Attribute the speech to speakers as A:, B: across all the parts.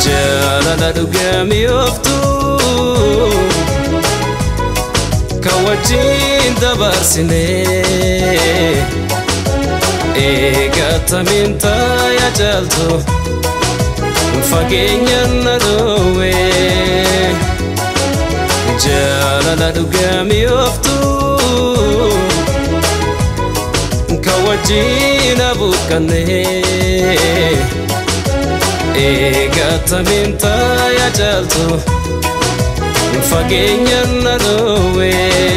A: jaalala dhugamii ooftu kan wajjin dabarsine eegatamiin taaya caaltu fageenyaan na dhoowwe jaalala dhugamii ooftu kan wajjin abuuqqanne eegatamiin taaya caaltu fageenyaan na dhoowwe.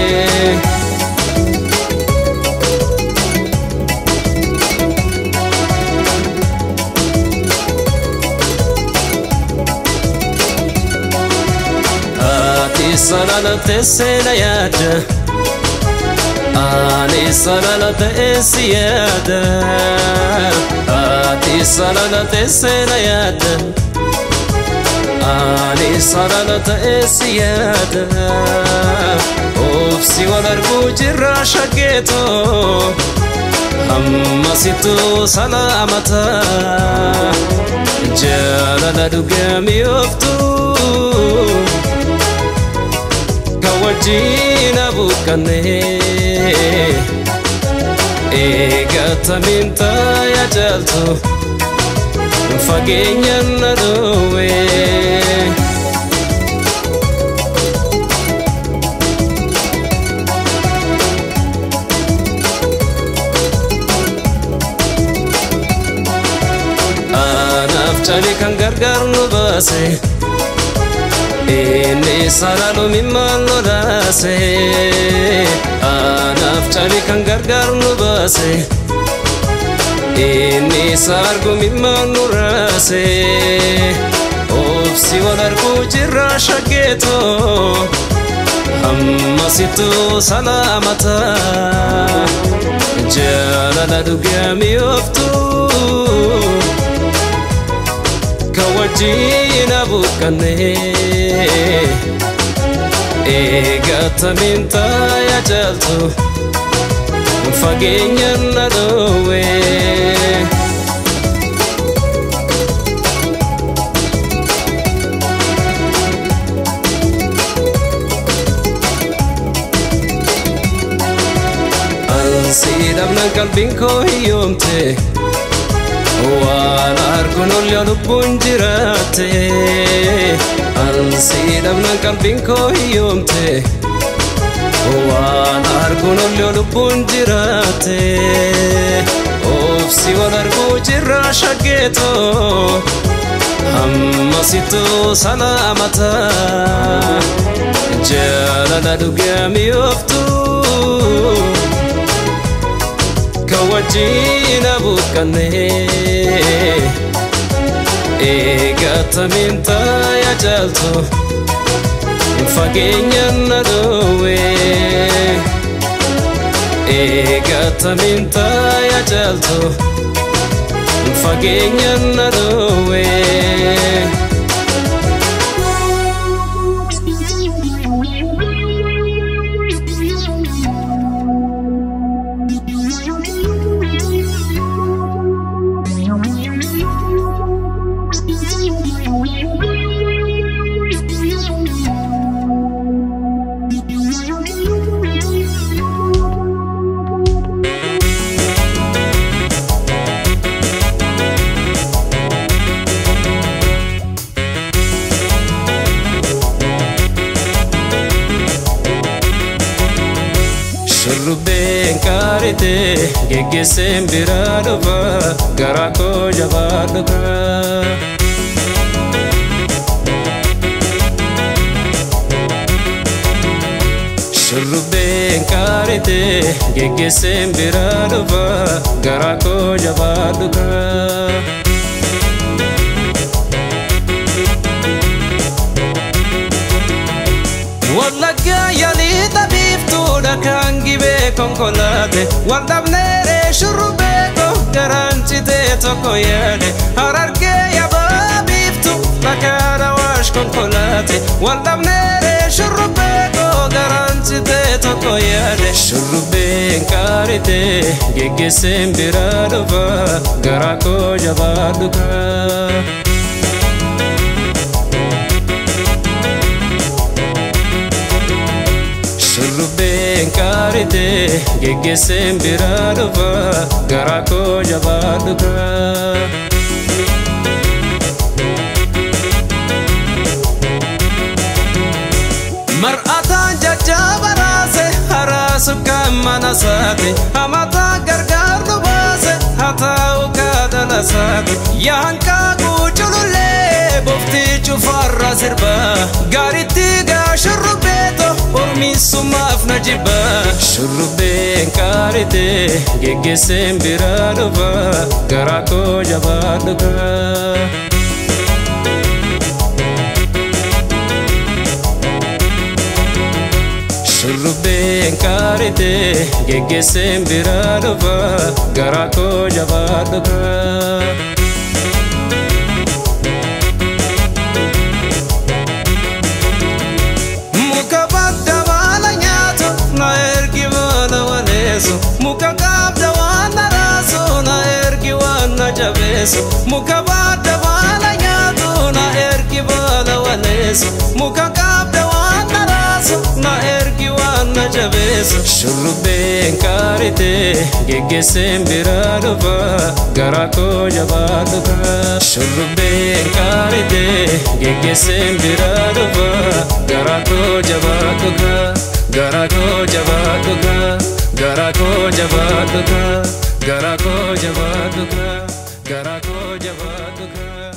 A: Ati sarara teessee na yaada Ani sarara teessi yaada Ati sarara teessee na yaada Ani sarara teessi yaada Obsi wal arguu jirra shaggeetoo Ammasitu salaamata Jaalala dhugamii ooftuu wajjin abuuqqanne eegatamiin taaya caaltu fageenyaan na dhoowwe. Anaaf cali kan gargaar nu baase. Inni sararuu mimmaan lolaase Anaaf cali kan gargaar nu baase Inni sargu mimmaan nu raase Obsi wal arguu jirra shaggeetoo Ammasitu salaamata Jaalala dhugamii ooftuu kan wajjin abuuqqanne eegatamiin taaya caaltu fageenyaan na dhoowwe. Ansii dhabnaan qalbiin koo hiyyoomte. waan arguun ollee lubbuun jiraatte ansii dhabnaan qalbiin koo hiyyoomte waan arguun ollee lubbuun jiraatte obsi wal arguu jirra shaggeetoo ammasitu salaamata jaalala dhugamii ooftuu kan wajjin abuuqqanne eegatamiin taaya caaltu fageenyaan na dhoowwe eegatamiin taaya caaltu fageenyaan na dhoowwe. Shurrubbeen qaarite geggeesseen biraa dhufa garaa koo jabaa dhufa. Shurrubbeen qaarite geggeesseen biraa dhufa garaa koo jabaa dhufa. Wallaggaa yaalii dhabiiftuudha kan gibee konkolaate waldhabneeree shurrubbee koo garaan citee tokko yaade harargee yabaa biiftu dhakaadha waash konkolaate waldhabneeree shurrubbee koo garaan citee tokko yaade shurrubbeen qaarite geggeesseen biraa dhufa garaa koo jabaa dhufa. gaarite geggeesseen biraa dhufa garaa koo jabaadhu kaa. Mar'ataan jajjaba raase haraasu kan mana saate hamataa gargaar nu baase hataa'u kaadala saate yaankaa guuculullee boftii cufarra sirba gaaritti gaa shurrubbeeto ormiisumaaf na jibba shurrubbeen qaarite geggeesseen biraa dhufa garaa koo jabaadhu kaa. Shurrubbeen qaarite geggeesseen biraa dhufa garaa koo jabaadhu kaa. Muka badda baala nyaatu na ergi baala waleessu muka qabda waan na raasu na ergi waan na jabeessu muka badda baala nyaatu na ergi baala waleessu muka qabda waan na raasu na ergi waan na jabeessu shurrubbeen qaarite geggeesseen biraa dhufa garaa koo jabaadhu kaa shurrubbeen qaarite geggeesseen biraa dhufa garaa koo jabaadhu kaa garaa koo jabaadhu kaa garaa koo jabaadhu kaa garaa koo jabaadhu kaa garaa koo jabaadhu kaa.